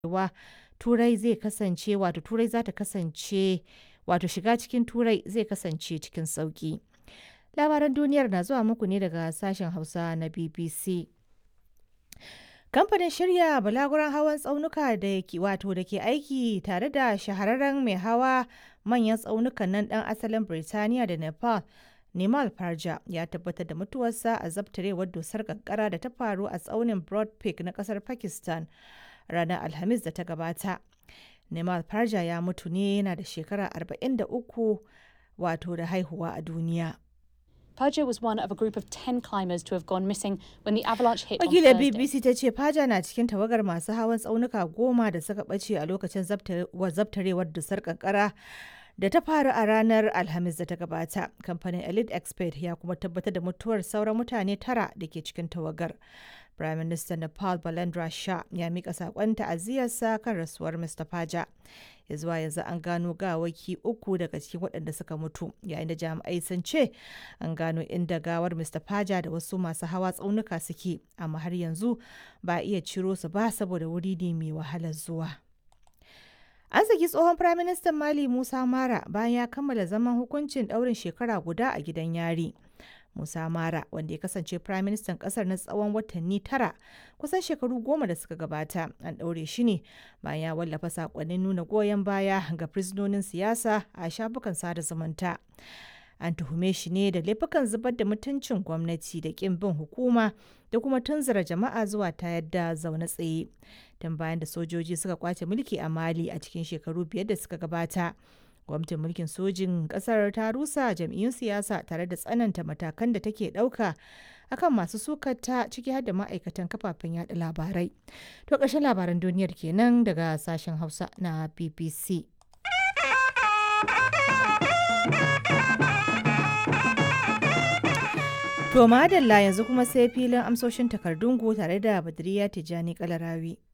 cewa turai zai kasance wato turai za ta kasance wato shiga cikin turai zai kasance cikin sauki labaran duniyar na zuwa muku ne daga sashen hausa na bbc kamfanin shirya balaguran hawan tsaunuka da ke wato da ke aiki tare da shahararren mai hawa manyan tsaunukan nan dan asalin birtaniya da nepal Nimal Parja ya tabbatar da mutuwarsa a zabtarewar dusar kankara da ta faru a tsaunin Broad Peak na kasar Pakistan ranar Alhamis da ta gabata. Nimal Parja ya mutu ne yana da shekara 43 wato da haihuwa a duniya. Paja was one of a group of 10 climbers to have gone missing when the avalanche hit on Wakilar Thursday. BBC ta ce Paja na cikin tawagar masu hawan tsaunuka goma da suka ɓace a lokacin zabtarewar dusar kankara da ta faru a ranar Alhamis da ta gabata. Kamfanin Elite Expert ya kuma tabbatar da mutuwar sauran mutane tara da ke cikin tawagar. Prime Minister Nepal Balendra Shah ya mika sakon ta'aziyarsa kan rasuwar Mr. Paja. Ya zuwa yanzu an gano gawaki uku daga cikin waɗanda suka mutu, yayin da jami'ai sun ce an gano inda gawar Mr. Paja da wasu masu hawa tsaunuka suke, amma har yanzu ba a iya ciro su ba saboda wuri ne mai wahalar zuwa. An saki tsohon Firaministan Mali Musa Mara bayan ya kammala zaman hukuncin ɗaurin shekara guda a gidan yari. Musa Mara, wanda ya kasance Firaministan ƙasar na tsawon watanni tara, kusan shekaru goma da suka gabata, an ɗaure shi ne bayan ya wallafa saƙonnin nuna goyon baya ga fursunonin siyasa a shafukan sada zumunta. An tuhume shi ne da laifukan zubar da mutuncin gwamnati da ƙin bin hukuma da kuma tunzura jama'a zuwa ta yadda zaune tsaye. Tun bayan da sojoji suka kwace mulki a Mali a cikin shekaru biyar da suka gabata. Gwamnatin mulkin sojin ƙasar ta rusa jam'iyyun siyasa tare da tsananta matakan da take ɗauka akan masu sukata ciki har da ma'aikatan kafafen yada labarai. To ƙarshen labaran duniyar kenan daga sashen Hausa na BBC. To madalla yanzu kuma sai filin amsoshin takardunku tare da Badriya Tijjani Kalarawi.